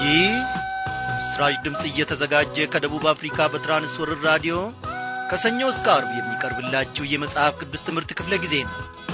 ይህ በምስራች ድምፅ እየተዘጋጀ ከደቡብ አፍሪካ በትራንስወርር ራዲዮ ከሰኞ እስከ አርብ የሚቀርብላችሁ የመጽሐፍ ቅዱስ ትምህርት ክፍለ ጊዜ ነው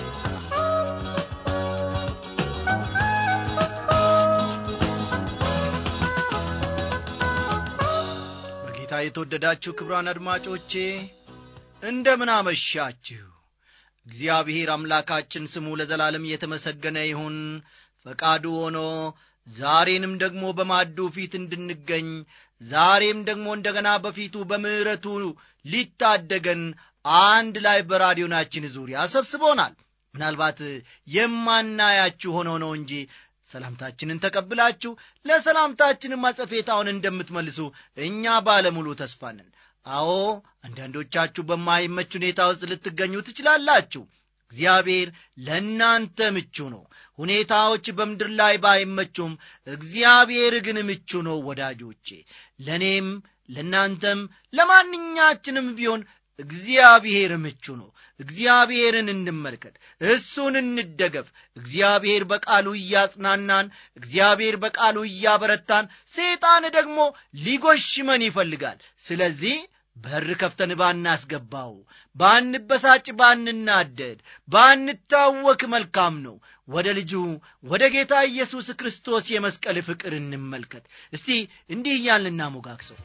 በጌታ የተወደዳችሁ ክብሯን አድማጮቼ እንደምን አመሻችሁ እግዚአብሔር አምላካችን ስሙ ለዘላለም እየተመሰገነ ይሁን ፈቃዱ ሆኖ ዛሬንም ደግሞ በማዱ ፊት እንድንገኝ ዛሬም ደግሞ እንደገና በፊቱ በምሕረቱ ሊታደገን አንድ ላይ በራዲዮናችን ዙሪያ ሰብስቦናል ምናልባት የማናያችሁ ሆኖ ነው እንጂ ሰላምታችንን ተቀብላችሁ ለሰላምታችንም አጸፌታውን እንደምትመልሱ እኛ ባለሙሉ ተስፋ ነን አዎ አንዳንዶቻችሁ በማይመች ሁኔታ ውስጥ ልትገኙ ትችላላችሁ እግዚአብሔር ለእናንተ ምቹ ነው ሁኔታዎች በምድር ላይ ባይመቹም እግዚአብሔር ግን ምቹ ነው ወዳጆቼ ለእኔም ለእናንተም ለማንኛችንም ቢሆን እግዚአብሔር ምቹ ነው እግዚአብሔርን እንመልከት እሱን እንደገፍ እግዚአብሔር በቃሉ እያጽናናን እግዚአብሔር በቃሉ እያበረታን ሰይጣን ደግሞ ሊጎሽመን ይፈልጋል ስለዚህ በር ከፍተን ባናስገባው ባንበሳጭ ባንናደድ ባንታወክ መልካም ነው ወደ ልጁ ወደ ጌታ ኢየሱስ ክርስቶስ የመስቀል ፍቅር እንመልከት እስቲ እንዲህ እያልን እናሞጋግሰው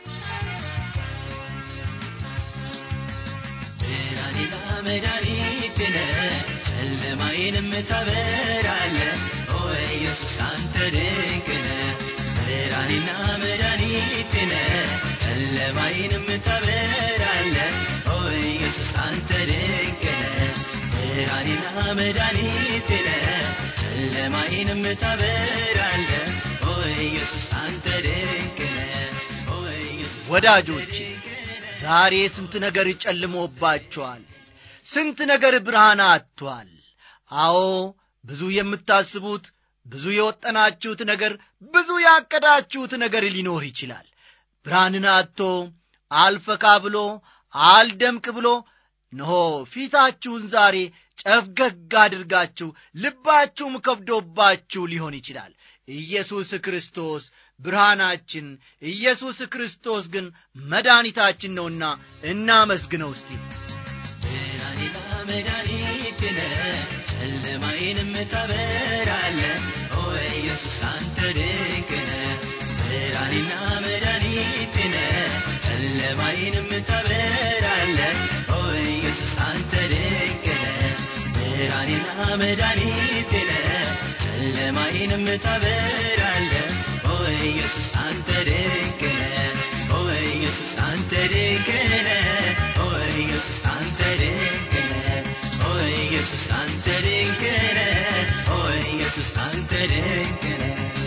ብርሃኔና መድኃኒቴነ ጨለማዬንም ታበራለ ኦ ኢየሱስ አንተ ድንቅነ ብርሃኔና መድኃኒቴነ ጨለማዬንም ታበራለ ኦ ኢየሱስ አንተ ድንቅነ ብርሃኔና መድኃኒቴነ ጨለማዬንም ታበራለ ኦ ኢየሱስ አንተ ድንቅነ ኦ ኢየሱስ ወዳጆቼ ዛሬ ስንት ነገር ጨልሞባቸዋል ስንት ነገር ብርሃን አጥቷል አዎ ብዙ የምታስቡት ብዙ የወጠናችሁት ነገር ብዙ ያቀዳችሁት ነገር ሊኖር ይችላል ብርሃንን አጥቶ አልፈካ ብሎ አልደምቅ ብሎ እነሆ ፊታችሁን ዛሬ ጨፍገግ አድርጋችሁ ልባችሁም ከብዶባችሁ ሊሆን ይችላል ኢየሱስ ክርስቶስ ብርሃናችን ኢየሱስ ክርስቶስ ግን መድኃኒታችን ነውና እናመስግነው እስቲ ብርሃኔና መድኃኒቴነ ጨለማዬንም ታበራለ ኦ ኢየሱስ አንተ ድንቅነ ብርሃኔና መድኃኒቴነ ጨለማዬንም ታበራለ ኦ ኢየሱስ አንተ ድንቅነ ብርሃኔና መድኃኒቴነ ጨለማዬንም ታበራለ ኦ ኢየሱስ አንተ ድንቅነ ኦ ኢየሱስ አንተ ድንቅነ ኦ ኢየሱስ አንተ ድንቅነ ኦ ኢየሱስ አንተ ድንቅነ ኦ ኢየሱስ አንተ ድንቅነ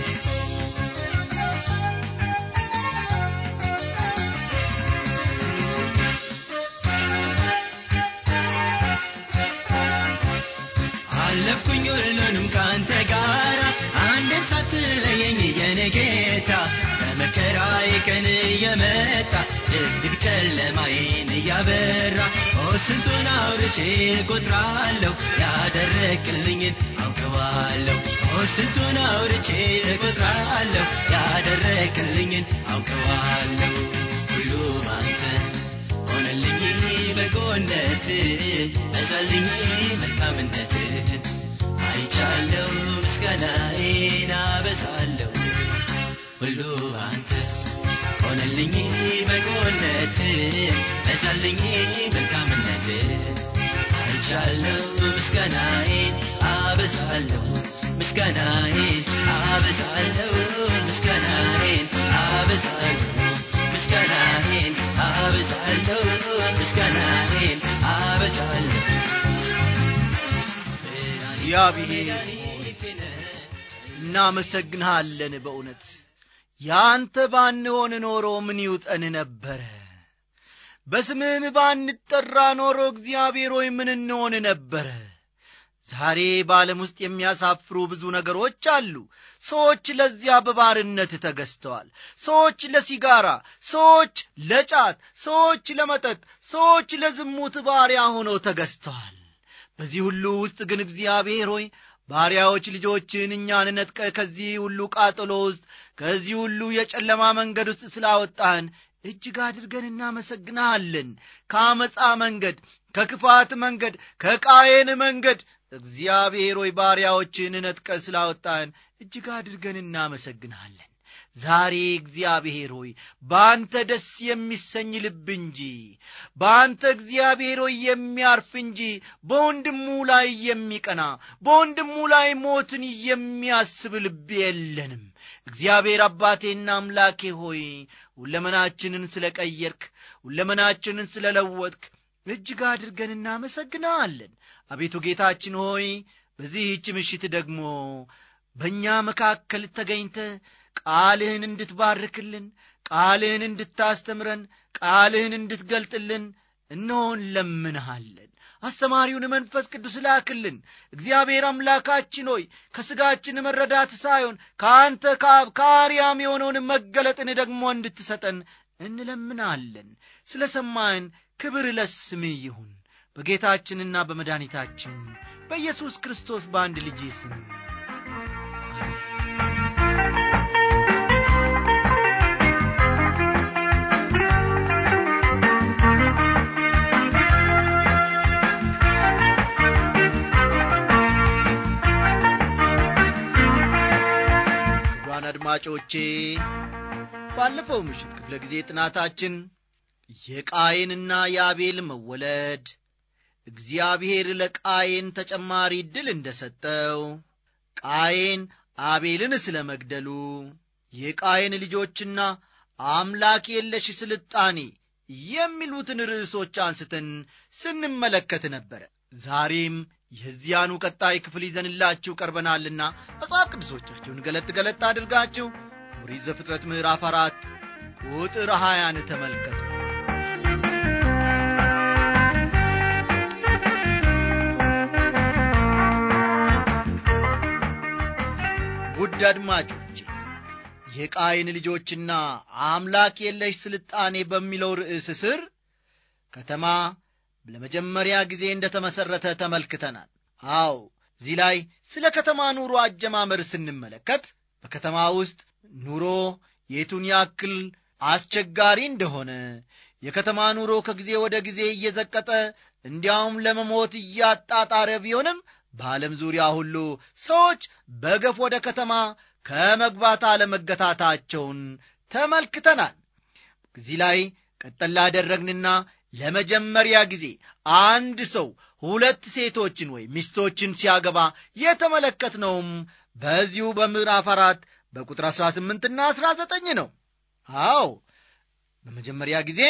አለፍኩኝ ሁሉንም ከአንተ ጋር አንድን ሳትለየኝ የኔ ጌታ በመከራዬ ቀን እየመጣ ድቅድቅ ጨለማዬን እያበራ ኦ ስንቱን አውርቼ እቆጥራለሁ ያደረግልኝን አውቀዋለሁ ኦ ስንቱን አውርቼ እቆጥራለሁ ያደረግልኝን አውቀዋለሁ ሁሉ ባንተ ሆነልኝ በጎነት በዛልኝ መልካምነት አይቻለሁ ምስጋናዬን አበዛለሁ ሁሉ አንተ ሆነልኝ በጎነት በዛልኝ መልካምነት አይቻለሁ ምስጋናዬን አበዛለሁ ምስጋናዬን አበዛለሁ ምስጋናዬን አበዛለሁ ምስጋናዬን አበዛለሁ ምስጋናዬን አበዛለሁ እግዚአብሔር እናመሰግንሃለን በእውነት ያንተ ባንሆን ኖሮ ምን ይውጠን ነበረ በስምህም ባንጠራ ኖሮ እግዚአብሔር ሆይ ምን እንሆን ነበረ ዛሬ በዓለም ውስጥ የሚያሳፍሩ ብዙ ነገሮች አሉ ሰዎች ለዚያ በባርነት ተገዝተዋል ሰዎች ለሲጋራ ሰዎች ለጫት ሰዎች ለመጠጥ ሰዎች ለዝሙት ባሪያ ሆነው ተገዝተዋል በዚህ ሁሉ ውስጥ ግን እግዚአብሔር ሆይ ባሪያዎች ልጆችን እኛን ነጥቀ ከዚህ ሁሉ ቃጠሎ ውስጥ ከዚህ ሁሉ የጨለማ መንገድ ውስጥ ስላወጣን እጅግ አድርገን እናመሰግናለን ከአመፃ መንገድ ከክፋት መንገድ ከቃየን መንገድ እግዚአብሔር ሆይ ባሪያዎችን ነጥቀ ስላወጣን እጅግ አድርገን እናመሰግናለን ዛሬ እግዚአብሔር ሆይ በአንተ ደስ የሚሰኝ ልብ እንጂ በአንተ እግዚአብሔር ሆይ የሚያርፍ እንጂ በወንድሙ ላይ የሚቀና በወንድሙ ላይ ሞትን የሚያስብ ልብ የለንም እግዚአብሔር አባቴና አምላኬ ሆይ ሁለመናችንን ስለ ቀየርክ ሁለመናችንን ስለ ለወጥክ እጅግ አድርገን እናመሰግናለን አቤቱ ጌታችን ሆይ በዚህች ምሽት ደግሞ በእኛ መካከል ተገኝተ ቃልህን እንድትባርክልን ቃልህን እንድታስተምረን ቃልህን እንድትገልጥልን እነሆን ለምንሃለን አስተማሪውን መንፈስ ቅዱስ ላክልን እግዚአብሔር አምላካችን ሆይ ከሥጋችን መረዳት ሳይሆን ከአንተ ከአብ ከአርያም የሆነውን መገለጥን ደግሞ እንድትሰጠን እንለምናለን ስለ ሰማን ክብር ለስምህ ይሁን በጌታችንና በመድኃኒታችን በኢየሱስ ክርስቶስ በአንድ ልጅ ስም ክቡራን አድማጮቼ ባለፈው ምሽት ክፍለ ጊዜ ጥናታችን የቃየንና የአቤል መወለድ እግዚአብሔር ለቃየን ተጨማሪ ድል እንደ ሰጠው ቃየን አቤልን ስለ መግደሉ የቃየን ልጆችና አምላክ የለሽ ስልጣኔ የሚሉትን ርዕሶች አንስተን ስንመለከት ነበረ ዛሬም የዚያኑ ቀጣይ ክፍል ይዘንላችሁ ቀርበናልና መጽሐፍ ቅዱሶቻችሁን ገለጥ ገለጥ አድርጋችሁ ኦሪት ዘፍጥረት ምዕራፍ አራት ቁጥር ሀያን ተመልከቱ ውድ አድማጮቼ የቃይን ልጆችና አምላክ የለሽ ስልጣኔ በሚለው ርዕስ ስር ከተማ ለመጀመሪያ ጊዜ እንደ ተመሠረተ ተመልክተናል አው እዚህ ላይ ስለ ከተማ ኑሮ አጀማመር ስንመለከት በከተማ ውስጥ ኑሮ የቱን ያክል አስቸጋሪ እንደሆነ የከተማ ኑሮ ከጊዜ ወደ ጊዜ እየዘቀጠ እንዲያውም ለመሞት እያጣጣረ ቢሆንም በዓለም ዙሪያ ሁሉ ሰዎች በገፍ ወደ ከተማ ከመግባት አለመገታታቸውን ተመልክተናል እዚህ ላይ ቀጠላ አደረግንና ለመጀመሪያ ጊዜ አንድ ሰው ሁለት ሴቶችን ወይም ሚስቶችን ሲያገባ የተመለከትነውም በዚሁ በምዕራፍ አራት በቁጥር 18 ና 19 ነው አዎ በመጀመሪያ ጊዜ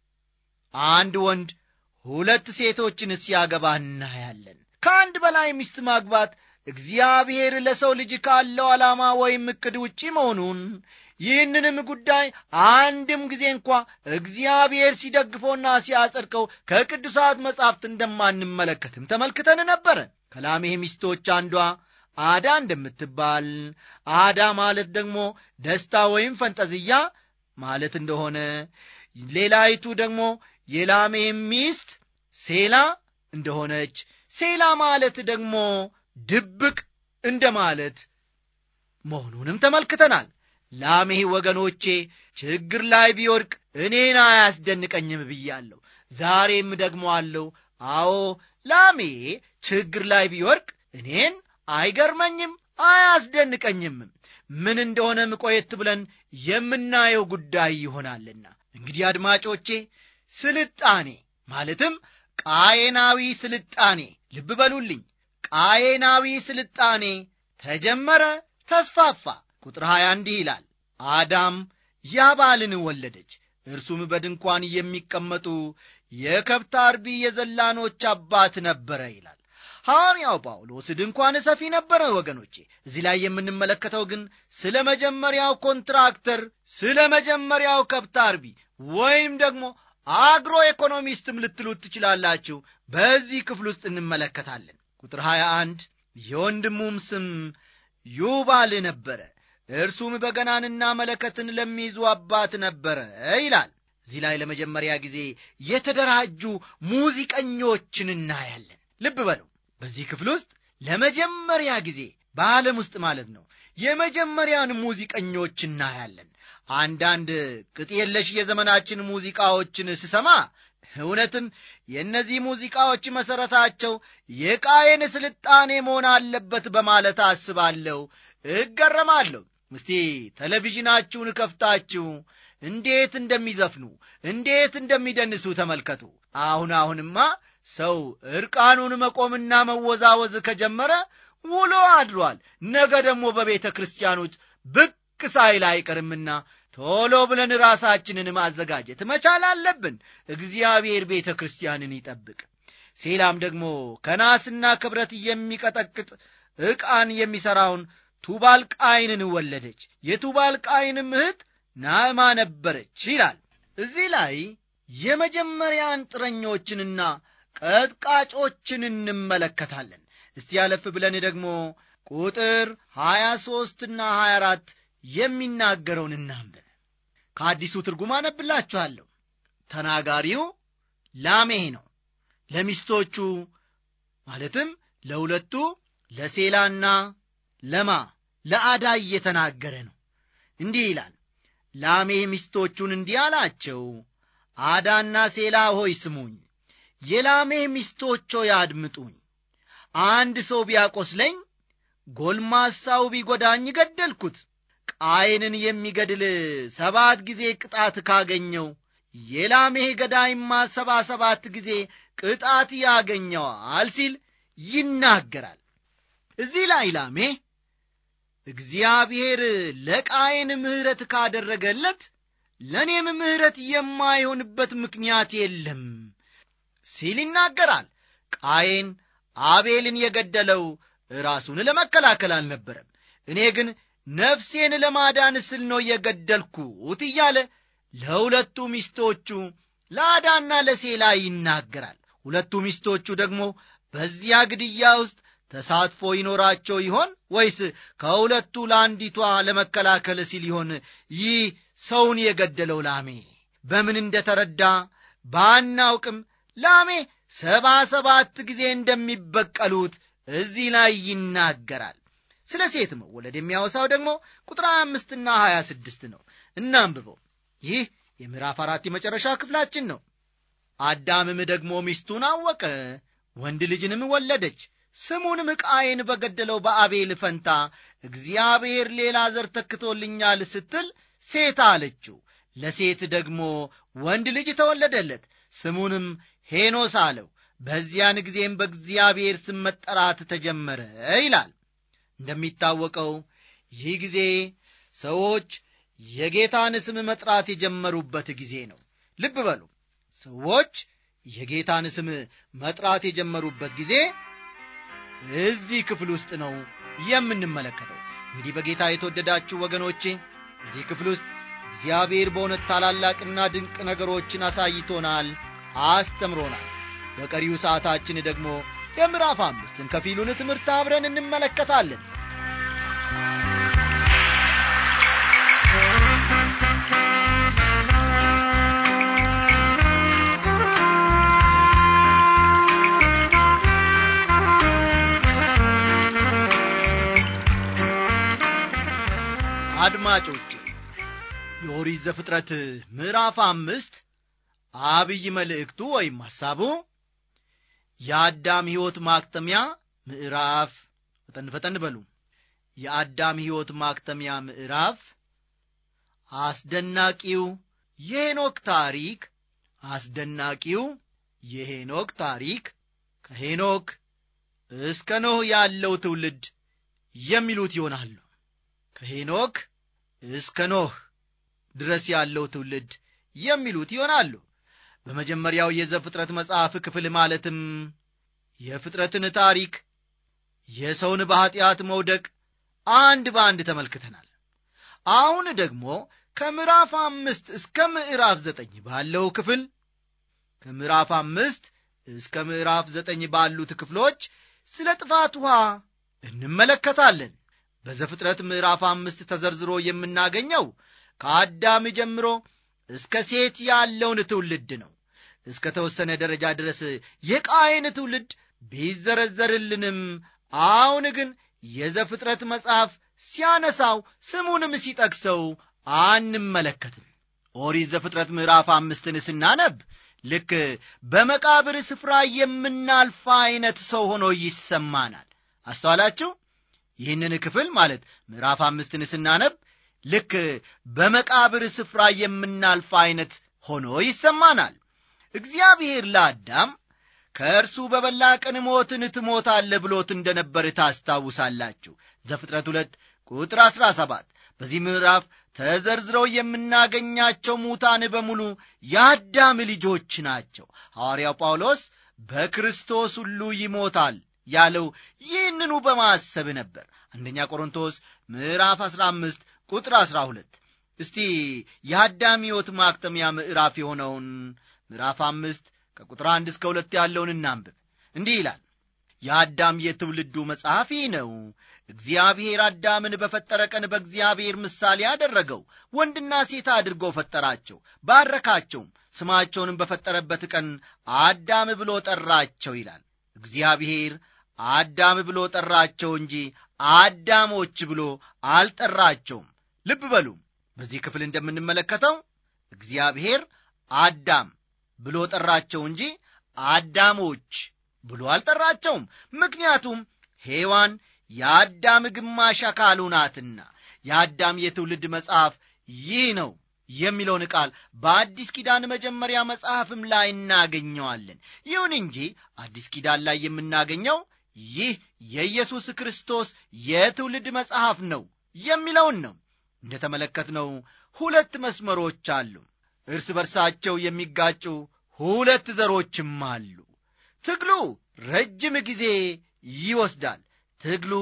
አንድ ወንድ ሁለት ሴቶችን ሲያገባ እናያለን ከአንድ በላይ ሚስት ማግባት እግዚአብሔር ለሰው ልጅ ካለው ዓላማ ወይም ዕቅድ ውጪ መሆኑን ይህንንም ጉዳይ አንድም ጊዜ እንኳ እግዚአብሔር ሲደግፈውና ሲያጸድቀው ከቅዱሳት መጻሕፍት እንደማንመለከትም ተመልክተን ነበረ ከላሜህ ሚስቶች አንዷ አዳ እንደምትባል አዳ ማለት ደግሞ ደስታ ወይም ፈንጠዝያ ማለት እንደሆነ ሌላይቱ ደግሞ የላሜህ ሚስት ሴላ እንደሆነች ሴላ ማለት ደግሞ ድብቅ እንደ ማለት መሆኑንም ተመልክተናል ላሜህ ወገኖቼ ችግር ላይ ቢወድቅ እኔን አያስደንቀኝም ብያለሁ ዛሬም ደግሞ አለው አዎ ላሜ ችግር ላይ ቢወድቅ እኔን አይገርመኝም አያስደንቀኝም ምን እንደሆነ ምቆየት ብለን የምናየው ጉዳይ ይሆናልና እንግዲህ አድማጮቼ ስልጣኔ ማለትም ቃየናዊ ስልጣኔ ልብ በሉልኝ ቃየናዊ ስልጣኔ ተጀመረ ተስፋፋ ቁጥር 20 እንዲህ ይላል አዳም ያባልን ወለደች እርሱም በድንኳን የሚቀመጡ የከብት አርቢ የዘላኖች አባት ነበረ ይላል ሐዋርያው ጳውሎስ ድንኳን ሰፊ ነበረ ወገኖቼ እዚህ ላይ የምንመለከተው ግን ስለ መጀመሪያው ኮንትራክተር ስለ መጀመሪያው ከብት አርቢ ወይም ደግሞ አግሮ ኢኮኖሚስትም ልትሉት ትችላላችሁ በዚህ ክፍል ውስጥ እንመለከታለን ቁጥር 21 የወንድሙም ስም ዩባል ነበረ እርሱም በገናንና መለከትን ለሚይዙ አባት ነበረ ይላል እዚህ ላይ ለመጀመሪያ ጊዜ የተደራጁ ሙዚቀኞችን እናያለን ልብ በሉ በዚህ ክፍል ውስጥ ለመጀመሪያ ጊዜ በዓለም ውስጥ ማለት ነው የመጀመሪያን ሙዚቀኞች እናያለን አንዳንድ ቅጥ የለሽ የዘመናችን ሙዚቃዎችን ስሰማ እውነትም የእነዚህ ሙዚቃዎች መሠረታቸው የቃየን ስልጣኔ መሆን አለበት በማለት አስባለሁ እገረማለሁ እስቲ ቴሌቪዥናችሁን ከፍታችሁ እንዴት እንደሚዘፍኑ እንዴት እንደሚደንሱ ተመልከቱ አሁን አሁንማ ሰው ዕርቃኑን መቆምና መወዛወዝ ከጀመረ ውሎ አድሯል ነገ ደግሞ በቤተ ክርስቲያኖች ብቅ ሳይል አይቀርምና ቶሎ ብለን ራሳችንን ማዘጋጀት መቻል አለብን እግዚአብሔር ቤተ ክርስቲያንን ይጠብቅ ሴላም ደግሞ ከናስና ክብረት የሚቀጠቅጥ ዕቃን የሚሠራውን ቱባል ቃይንን ወለደች የቱባል ቃይንም እህት ናዕማ ነበረች ይላል እዚህ ላይ የመጀመሪያ አንጥረኞችንና ቀጥቃጮችን እንመለከታለን እስቲ ያለፍ ብለን ደግሞ ቁጥር 23 ና 24 የሚናገረውን እናንብብ ከአዲሱ ትርጉም አነብላችኋለሁ ተናጋሪው ላሜህ ነው ለሚስቶቹ ማለትም ለሁለቱ ለሴላና ለማ ለአዳ እየተናገረ ነው እንዲህ ይላል ላሜህ ሚስቶቹን እንዲህ አላቸው አዳና ሴላ ሆይ ስሙኝ የላሜህ ሚስቶች ሆይ አድምጡኝ አንድ ሰው ቢያቆስለኝ ጎልማሳው ቢጎዳኝ ገደልኩት ቃይንን የሚገድል ሰባት ጊዜ ቅጣት ካገኘው የላሜህ ገዳይማ ሰባ ሰባት ጊዜ ቅጣት ያገኘዋል ሲል ይናገራል እዚህ ላይ ላሜህ እግዚአብሔር ለቃየን ምሕረት ካደረገለት ለእኔም ምሕረት የማይሆንበት ምክንያት የለም ሲል ይናገራል ቃየን አቤልን የገደለው ራሱን ለመከላከል አልነበረም እኔ ግን ነፍሴን ለማዳን ስል ነው የገደልኩት እያለ ለሁለቱ ሚስቶቹ ለአዳና ለሴላ ይናገራል ሁለቱ ሚስቶቹ ደግሞ በዚያ ግድያ ውስጥ ተሳትፎ ይኖራቸው ይሆን ወይስ ከሁለቱ ለአንዲቷ ለመከላከል ሲል ይሆን ይህ ሰውን የገደለው ላሜ በምን እንደተረዳ ባናውቅም ላሜ ሰባ ሰባት ጊዜ እንደሚበቀሉት እዚህ ላይ ይናገራል ስለ ሴት መወለድ የሚያወሳው ደግሞ ቁጥር አምስትና ሀያ ስድስት ነው እናንብበው ይህ የምዕራፍ አራት የመጨረሻ ክፍላችን ነው አዳምም ደግሞ ሚስቱን አወቀ ወንድ ልጅንም ወለደች ስሙንም ቃየን በገደለው በአቤል ፈንታ እግዚአብሔር ሌላ ዘር ተክቶልኛል ስትል ሴት አለችው ለሴት ደግሞ ወንድ ልጅ ተወለደለት ስሙንም ሄኖስ አለው በዚያን ጊዜም በእግዚአብሔር ስም መጠራት ተጀመረ ይላል እንደሚታወቀው ይህ ጊዜ ሰዎች የጌታን ስም መጥራት የጀመሩበት ጊዜ ነው ልብ በሉ ሰዎች የጌታን ስም መጥራት የጀመሩበት ጊዜ እዚህ ክፍል ውስጥ ነው የምንመለከተው እንግዲህ በጌታ የተወደዳችሁ ወገኖቼ እዚህ ክፍል ውስጥ እግዚአብሔር በእውነት ታላላቅና ድንቅ ነገሮችን አሳይቶናል አስተምሮናል በቀሪው ሰዓታችን ደግሞ የምዕራፍ አምስትን ከፊሉን ትምህርት አብረን እንመለከታለን አድማጮች የኦሪት ዘፍጥረት ምዕራፍ አምስት አብይ መልእክቱ ወይም ሐሳቡ የአዳም ሕይወት ማክተሚያ ምዕራፍ ፈጠን ፈጠን በሉ የአዳም ሕይወት ማክተሚያ ምዕራፍ አስደናቂው የሄኖክ ታሪክ አስደናቂው የሄኖክ ታሪክ ከሄኖክ እስከ ኖህ ያለው ትውልድ የሚሉት ይሆናሉ ከሄኖክ እስከ ኖህ ድረስ ያለው ትውልድ የሚሉት ይሆናሉ በመጀመሪያው የዘፍጥረት መጽሐፍ ክፍል ማለትም የፍጥረትን ታሪክ የሰውን በኀጢአት መውደቅ አንድ በአንድ ተመልክተናል አሁን ደግሞ ከምዕራፍ አምስት እስከ ምዕራፍ ዘጠኝ ባለው ክፍል ከምዕራፍ አምስት እስከ ምዕራፍ ዘጠኝ ባሉት ክፍሎች ስለ ጥፋት ውሃ እንመለከታለን በዘፍጥረት ምዕራፍ አምስት ተዘርዝሮ የምናገኘው ከአዳም ጀምሮ እስከ ሴት ያለውን ትውልድ ነው እስከ ተወሰነ ደረጃ ድረስ የቃይን ትውልድ ቢዘረዘርልንም አሁን ግን የዘፍጥረት መጽሐፍ ሲያነሳው ስሙንም ሲጠቅሰው አንመለከትም ኦሪት ዘፍጥረት ምዕራፍ አምስትን ስናነብ ልክ በመቃብር ስፍራ የምናልፋ ዐይነት ሰው ሆኖ ይሰማናል አስተዋላችሁ ይህንን ክፍል ማለት ምዕራፍ አምስትን ስናነብ ልክ በመቃብር ስፍራ የምናልፋ ዐይነት ሆኖ ይሰማናል እግዚአብሔር ለአዳም ከእርሱ በበላ ቀን ሞትን ትሞታለህ ብሎት እንደነበር ታስታውሳላችሁ ዘፍጥረት ሁለት ቁጥር አሥራ ሰባት በዚህ ምዕራፍ ተዘርዝረው የምናገኛቸው ሙታን በሙሉ የአዳም ልጆች ናቸው ሐዋርያው ጳውሎስ በክርስቶስ ሁሉ ይሞታል ያለው ይህንኑ በማሰብ ነበር አንደኛ ቆሮንቶስ ምዕራፍ 15 ቁጥር 12 እስቲ የአዳም ሕይወት ማክተሚያ ምዕራፍ የሆነውን ምዕራፍ አምስት ከቁጥር አንድ እስከ ሁለት ያለውን እናንብብ እንዲህ ይላል የአዳም የትውልዱ መጽሐፍ ይህ ነው እግዚአብሔር አዳምን በፈጠረ ቀን በእግዚአብሔር ምሳሌ አደረገው ወንድና ሴት አድርጎ ፈጠራቸው ባረካቸውም ስማቸውንም በፈጠረበት ቀን አዳም ብሎ ጠራቸው ይላል እግዚአብሔር አዳም ብሎ ጠራቸው እንጂ አዳሞች ብሎ አልጠራቸውም ልብ በሉ በዚህ ክፍል እንደምንመለከተው እግዚአብሔር አዳም ብሎ ጠራቸው እንጂ አዳሞች ብሎ አልጠራቸውም ምክንያቱም ሔዋን የአዳም ግማሽ አካሉ ናትና የአዳም የትውልድ መጽሐፍ ይህ ነው የሚለውን ቃል በአዲስ ኪዳን መጀመሪያ መጽሐፍም ላይ እናገኘዋለን ይሁን እንጂ አዲስ ኪዳን ላይ የምናገኘው ይህ የኢየሱስ ክርስቶስ የትውልድ መጽሐፍ ነው የሚለውን ነው እንደ ተመለከትነው ሁለት መስመሮች አሉ እርስ በርሳቸው የሚጋጩ ሁለት ዘሮችም አሉ ትግሉ ረጅም ጊዜ ይወስዳል ትግሉ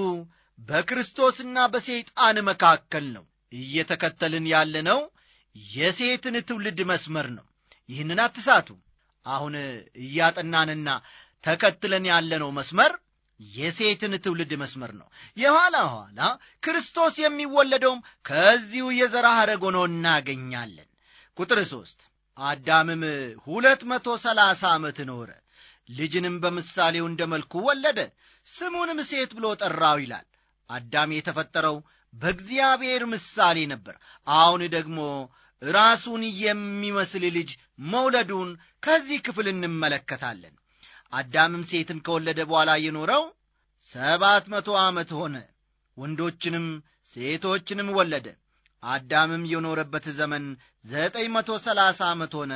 በክርስቶስና በሰይጣን መካከል ነው እየተከተልን ያለነው የሴትን ትውልድ መስመር ነው ይህንን አትሳቱ አሁን እያጠናንና ተከትለን ያለነው መስመር የሴትን ትውልድ መስመር ነው የኋላ ኋላ ክርስቶስ የሚወለደውም ከዚሁ የዘራ ሐረግ ሆኖ እናገኛለን ቁጥር ሦስት አዳምም ሁለት መቶ ሰላሳ ዓመት ኖረ ልጅንም በምሳሌው እንደ መልኩ ወለደ ስሙንም ሴት ብሎ ጠራው ይላል አዳም የተፈጠረው በእግዚአብሔር ምሳሌ ነበር አሁን ደግሞ ራሱን የሚመስል ልጅ መውለዱን ከዚህ ክፍል እንመለከታለን አዳምም ሴትን ከወለደ በኋላ የኖረው ሰባት መቶ ዓመት ሆነ ወንዶችንም ሴቶችንም ወለደ አዳምም የኖረበት ዘመን ዘጠኝ መቶ ሰላሳ ዓመት ሆነ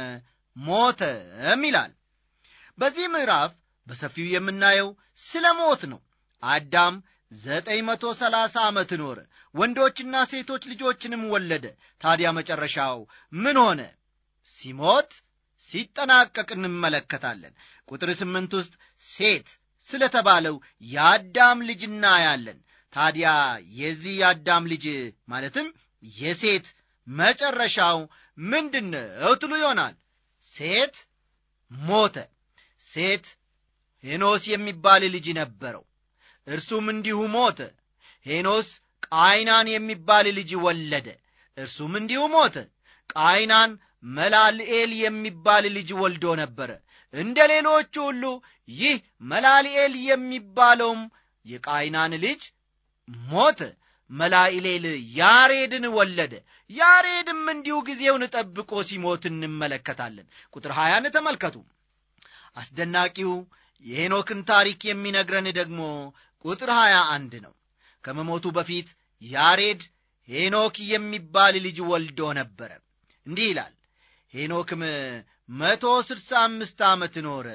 ሞተም ይላል በዚህ ምዕራፍ በሰፊው የምናየው ስለ ሞት ነው አዳም ዘጠኝ መቶ ሰላሳ ዓመት ኖረ ወንዶችና ሴቶች ልጆችንም ወለደ ታዲያ መጨረሻው ምን ሆነ ሲሞት ሲጠናቀቅ እንመለከታለን ቁጥር ስምንት ውስጥ ሴት ስለተባለው የአዳም ልጅ እናያለን ታዲያ የዚህ የአዳም ልጅ ማለትም የሴት መጨረሻው ምንድን ነው ትሉ ይሆናል ሴት ሞተ ሴት ሄኖስ የሚባል ልጅ ነበረው እርሱም እንዲሁ ሞተ ሄኖስ ቃይናን የሚባል ልጅ ወለደ እርሱም እንዲሁ ሞተ ቃይናን መላልኤል የሚባል ልጅ ወልዶ ነበረ እንደ ሌሎቹ ሁሉ ይህ መላልኤል የሚባለውም የቃይናን ልጅ ሞተ መላኢሌል ያሬድን ወለደ ያሬድም እንዲሁ ጊዜውን ጠብቆ ሲሞት እንመለከታለን ቁጥር ሀያን ተመልከቱ አስደናቂው የሄኖክን ታሪክ የሚነግረን ደግሞ ቁጥር ሀያ አንድ ነው ከመሞቱ በፊት ያሬድ ሄኖክ የሚባል ልጅ ወልዶ ነበረ እንዲህ ይላል ሄኖክም መቶ ስድሳ አምስት ዓመት ኖረ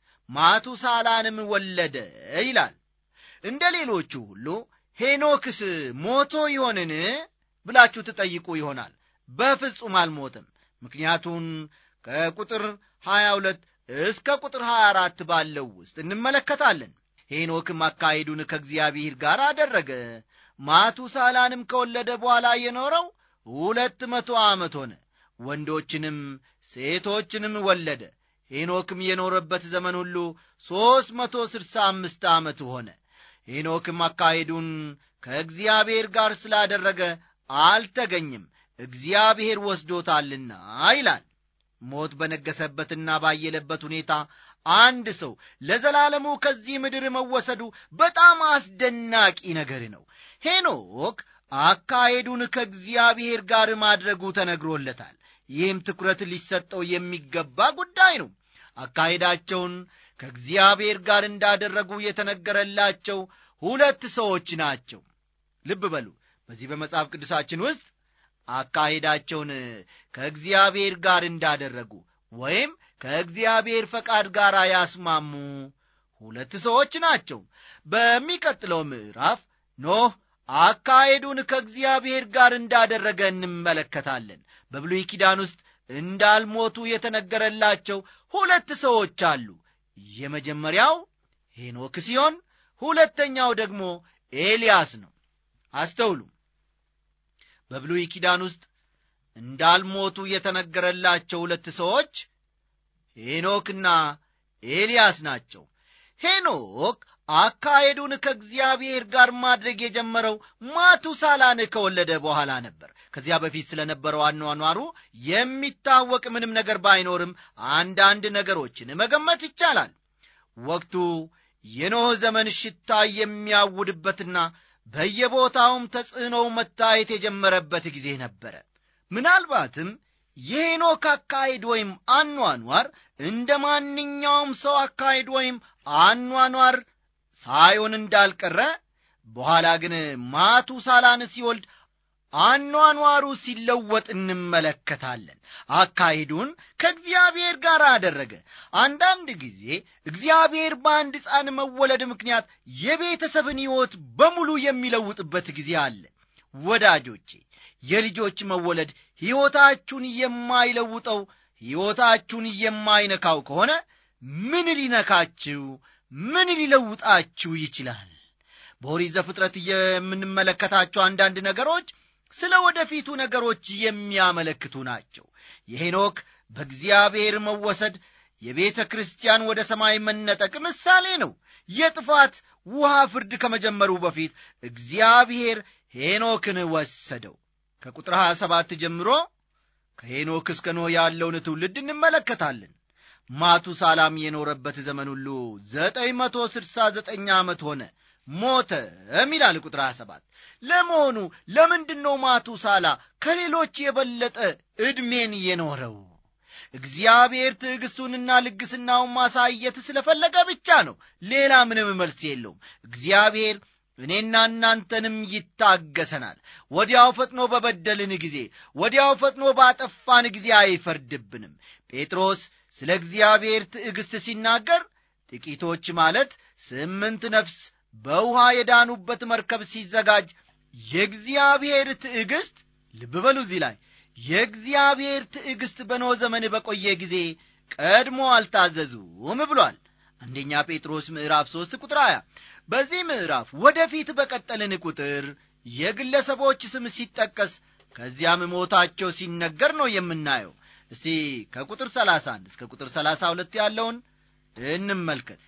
ማቱሳላንም ወለደ ይላል እንደ ሌሎቹ ሁሉ ሄኖክስ ሞቶ ይሆንን ብላችሁ ትጠይቁ ይሆናል በፍጹም አልሞትም ምክንያቱም ከቁጥር 22 እስከ ቁጥር 24 ባለው ውስጥ እንመለከታለን ሄኖክም አካሄዱን ከእግዚአብሔር ጋር አደረገ ማቱሳላንም ከወለደ በኋላ የኖረው ሁለት መቶ ዓመት ሆነ ወንዶችንም ሴቶችንም ወለደ ሄኖክም የኖረበት ዘመን ሁሉ ሦስት መቶ ስድሳ አምስት ዓመት ሆነ ሄኖክም አካሄዱን ከእግዚአብሔር ጋር ስላደረገ አልተገኝም እግዚአብሔር ወስዶታልና ይላል ሞት በነገሰበትና ባየለበት ሁኔታ አንድ ሰው ለዘላለሙ ከዚህ ምድር መወሰዱ በጣም አስደናቂ ነገር ነው ሄኖክ አካሄዱን ከእግዚአብሔር ጋር ማድረጉ ተነግሮለታል። ይህም ትኩረት ሊሰጠው የሚገባ ጉዳይ ነው። አካሄዳቸውን ከእግዚአብሔር ጋር እንዳደረጉ የተነገረላቸው ሁለት ሰዎች ናቸው። ልብ በሉ፣ በዚህ በመጽሐፍ ቅዱሳችን ውስጥ አካሄዳቸውን ከእግዚአብሔር ጋር እንዳደረጉ ወይም ከእግዚአብሔር ፈቃድ ጋር ያስማሙ ሁለት ሰዎች ናቸው። በሚቀጥለው ምዕራፍ ኖህ አካሄዱን ከእግዚአብሔር ጋር እንዳደረገ እንመለከታለን። በብሉይ ኪዳን ውስጥ እንዳልሞቱ የተነገረላቸው ሁለት ሰዎች አሉ። የመጀመሪያው ሄኖክ ሲሆን ሁለተኛው ደግሞ ኤልያስ ነው። አስተውሉ። በብሉይ ኪዳን ውስጥ እንዳልሞቱ የተነገረላቸው ሁለት ሰዎች ሄኖክና ኤልያስ ናቸው። ሄኖክ አካሄዱን ከእግዚአብሔር ጋር ማድረግ የጀመረው ማቱሳላን ከወለደ በኋላ ነበር። ከዚያ በፊት ስለነበረው አኗኗሩ የሚታወቅ ምንም ነገር ባይኖርም አንዳንድ ነገሮችን መገመት ይቻላል። ወቅቱ የኖህ ዘመን ሽታ የሚያውድበትና በየቦታውም ተጽዕኖው መታየት የጀመረበት ጊዜ ነበረ። ምናልባትም የሄኖክ አካሄድ ወይም አኗኗር እንደ ማንኛውም ሰው አካሄድ ወይም አኗኗር ሳይሆን እንዳልቀረ በኋላ ግን ማቱሳላን ሲወልድ አኗኗሩ ሲለወጥ እንመለከታለን። አካሄዱን ከእግዚአብሔር ጋር አደረገ። አንዳንድ ጊዜ እግዚአብሔር በአንድ ሕፃን መወለድ ምክንያት የቤተሰብን ሕይወት በሙሉ የሚለውጥበት ጊዜ አለ። ወዳጆቼ የልጆች መወለድ ሕይወታችሁን የማይለውጠው ሕይወታችሁን የማይነካው ከሆነ ምን ሊነካችሁ ምን ሊለውጣችሁ ይችላል? በኦሪት ዘፍጥረት የምንመለከታቸው አንዳንድ ነገሮች ስለ ወደፊቱ ነገሮች የሚያመለክቱ ናቸው። የሄኖክ በእግዚአብሔር መወሰድ የቤተ ክርስቲያን ወደ ሰማይ መነጠቅ ምሳሌ ነው። የጥፋት ውሃ ፍርድ ከመጀመሩ በፊት እግዚአብሔር ሄኖክን ወሰደው። ከቁጥር 27 ጀምሮ ከሄኖክ እስከ ኖህ ያለውን ትውልድ እንመለከታለን። ማቱሳላም የኖረበት ዘመን ሁሉ ዘጠኝ መቶ ስድሳ ዘጠኝ ዓመት ሆነ ሞተም ይላል ቁጥር 27 ለመሆኑ ለምንድን ነው ማቱሳላ ከሌሎች የበለጠ ዕድሜን የኖረው እግዚአብሔር ትዕግሥቱንና ልግስናውን ማሳየት ስለፈለገ ብቻ ነው ሌላ ምንም መልስ የለውም እግዚአብሔር እኔና እናንተንም ይታገሰናል ወዲያው ፈጥኖ በበደልን ጊዜ ወዲያው ፈጥኖ ባጠፋን ጊዜ አይፈርድብንም ጴጥሮስ ስለ እግዚአብሔር ትዕግሥት ሲናገር ጥቂቶች ማለት ስምንት ነፍስ በውሃ የዳኑበት መርከብ ሲዘጋጅ የእግዚአብሔር ትዕግሥት ልብ በሉ እዚህ ላይ የእግዚአብሔር ትዕግሥት በኖ ዘመን በቆየ ጊዜ ቀድሞ አልታዘዙም ብሏል አንደኛ ጴጥሮስ ምዕራፍ 3 ቁጥር 20 በዚህ ምዕራፍ ወደፊት በቀጠልን ቁጥር የግለሰቦች ስም ሲጠቀስ ከዚያም ሞታቸው ሲነገር ነው የምናየው እስቲ ከቁጥር 31 እስከ ቁጥር 32 ያለውን እንመልከት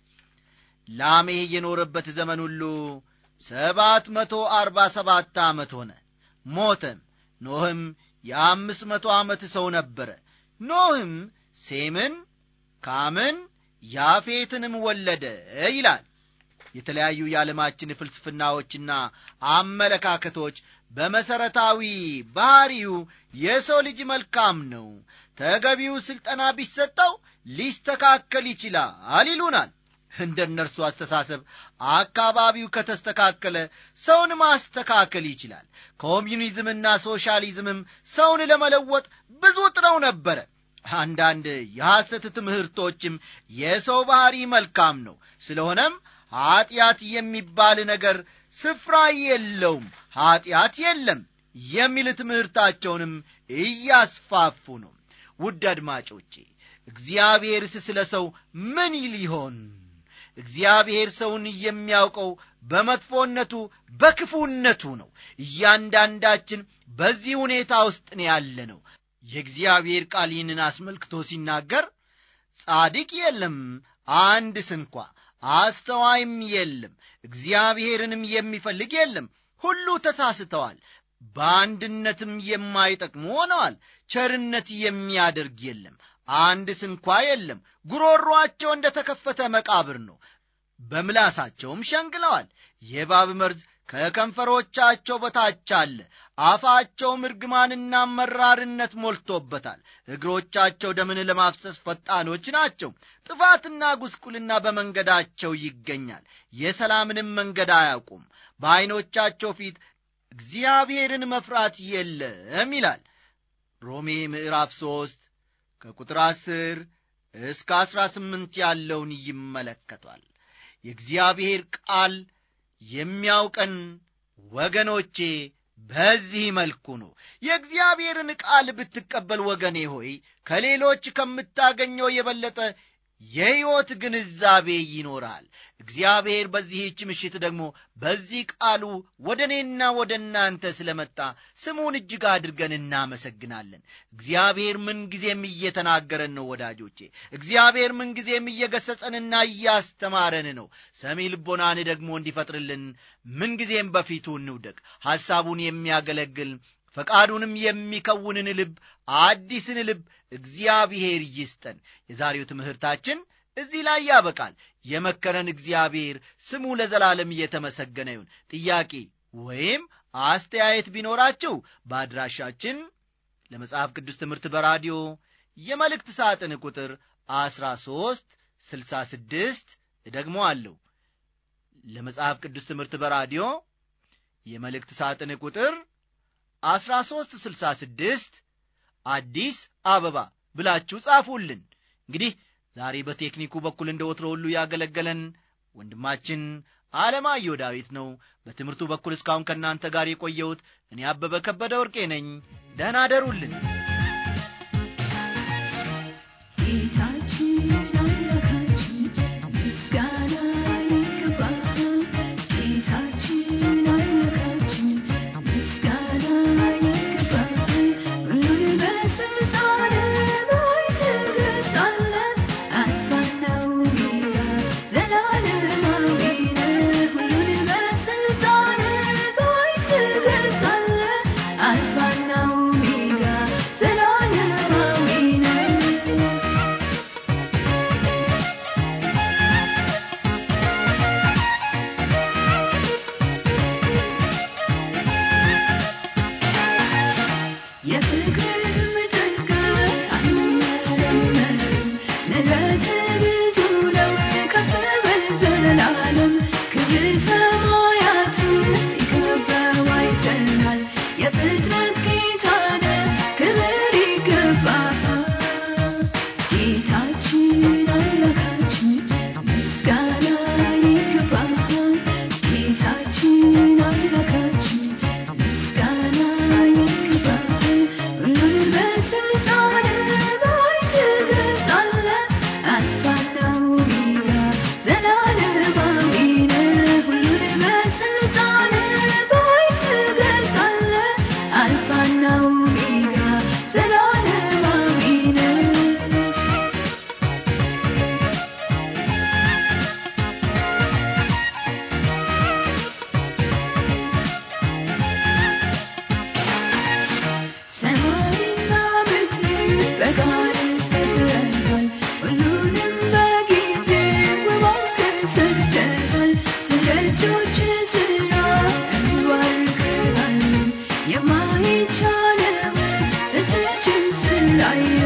ላሜህ የኖረበት ዘመን ሁሉ ሰባት መቶ አርባ ሰባት ዓመት ሆነ ሞተም ኖህም የአምስት መቶ ዓመት ሰው ነበረ ኖህም ሴምን ካምን ያፌትንም ወለደ ይላል የተለያዩ የዓለማችን ፍልስፍናዎችና አመለካከቶች በመሠረታዊ ባሕሪው የሰው ልጅ መልካም ነው ተገቢው ሥልጠና ቢሰጠው ሊስተካከል ይችላል ይሉናል እንደ እነርሱ አስተሳሰብ አካባቢው ከተስተካከለ ሰውን ማስተካከል ይችላል ኮሚዩኒዝምና ሶሻሊዝምም ሰውን ለመለወጥ ብዙ ጥረው ነበረ አንዳንድ የሐሰት ትምህርቶችም የሰው ባሕሪ መልካም ነው ስለሆነም ኀጢአት የሚባል ነገር ስፍራ የለውም ኀጢአት የለም የሚል ትምህርታቸውንም እያስፋፉ ነው ውድ አድማጮቼ እግዚአብሔርስ ስለ ሰው ምን ይል ይሆን እግዚአብሔር ሰውን የሚያውቀው በመጥፎነቱ በክፉነቱ ነው እያንዳንዳችን በዚህ ሁኔታ ውስጥ ነው ያለ ነው የእግዚአብሔር ቃል ይህንን አስመልክቶ ሲናገር ጻድቅ የለም አንድ ስንኳ አስተዋይም የለም እግዚአብሔርንም የሚፈልግ የለም ሁሉ ተሳስተዋል በአንድነትም የማይጠቅሙ ሆነዋል ቸርነት የሚያደርግ የለም አንድ ስንኳ የለም ጉሮሮአቸው እንደ ተከፈተ መቃብር ነው በምላሳቸውም ሸንግለዋል የባብ መርዝ ከከንፈሮቻቸው በታች አለ አፋቸውም እርግማንና መራርነት ሞልቶበታል እግሮቻቸው ደምን ለማፍሰስ ፈጣኖች ናቸው ጥፋትና ጉስቁልና በመንገዳቸው ይገኛል የሰላምንም መንገድ አያውቁም በዐይኖቻቸው ፊት እግዚአብሔርን መፍራት የለም ይላል ሮሜ ምዕራፍ ሦስት ከቁጥር አስር እስከ አሥራ ስምንት ያለውን ይመለከቷል የእግዚአብሔር ቃል የሚያውቀን ወገኖቼ በዚህ መልኩ ነው የእግዚአብሔርን ቃል ብትቀበል ወገኔ ሆይ ከሌሎች ከምታገኘው የበለጠ የሕይወት ግንዛቤ ይኖራል እግዚአብሔር በዚህች ምሽት ደግሞ በዚህ ቃሉ ወደ እኔና ወደ እናንተ ስለመጣ ስሙን እጅግ አድርገን እናመሰግናለን እግዚአብሔር ምንጊዜም እየተናገረን ነው ወዳጆቼ እግዚአብሔር ምንጊዜም እየገሰጸንና እያስተማረን ነው ሰሚ ልቦናን ደግሞ እንዲፈጥርልን ምንጊዜም በፊቱ እንውደቅ ሐሳቡን የሚያገለግል ፈቃዱንም የሚከውንን ልብ አዲስን ልብ እግዚአብሔር ይስጠን የዛሬው ትምህርታችን እዚህ ላይ ያበቃል የመከረን እግዚአብሔር ስሙ ለዘላለም እየተመሰገነ ይሁን ጥያቄ ወይም አስተያየት ቢኖራችሁ በአድራሻችን ለመጽሐፍ ቅዱስ ትምህርት በራዲዮ የመልእክት ሳጥን ቁጥር 13 66 ደግሞ አለው ለመጽሐፍ ቅዱስ ትምህርት በራዲዮ የመልእክት ሳጥን ቁጥር 1366 አዲስ አበባ ብላችሁ ጻፉልን እንግዲህ ዛሬ በቴክኒኩ በኩል እንደ ወትሮ ሁሉ ያገለገለን ወንድማችን አለማየሁ ዳዊት ነው በትምህርቱ በኩል እስካሁን ከእናንተ ጋር የቆየሁት እኔ አበበ ከበደ ወርቄ ነኝ ደህና አደሩልን ጌታችን አምላካችን ምስጋና ይገባል ጌታችን አምላካችን ምስጋና ይገባል ሁሉን በስልጣን ላይ ትገዛለህ አልፋና ኦሜጋ ዘላለማዊ ነህ ሁሉን በስልጣን ላይ ትገዛለህ አልፋና ኦሜጋ ዘላለማዊ ነህ የፍቅርህም ጥልቀት አይመረመርም። ምሕረትህ ብዙ ነው ከፍ በል ዘላለም። ክብር ሰማያትን ሲከበው አይተናል። የፍጥረት ጌታ ነህ፣ ክብር ይገባሃል። ጌታችን አምላካችን ምስጋና ይገባሃል። ጌታችን አምላካችን ምስጋና ይገባሃል። ሁሉን በስልጣን ላይ ትገዛለህ። አልፋና ኦሜጋ ዘላለማዊ ነህ። ሁሉን በስልጣን ላይ ትገዛለህ። አልፋና ኦሜጋ ዘላለማዊ ነህ። ሰማይና ምድር በቃልህ ፈጥረሃል። ሁሉንም በጊዜው እባክህ ሰርተሃል። ስለ እጆችህ ሥራ እንባርክሃለን። የማይቻለውን ስትችል ስላየን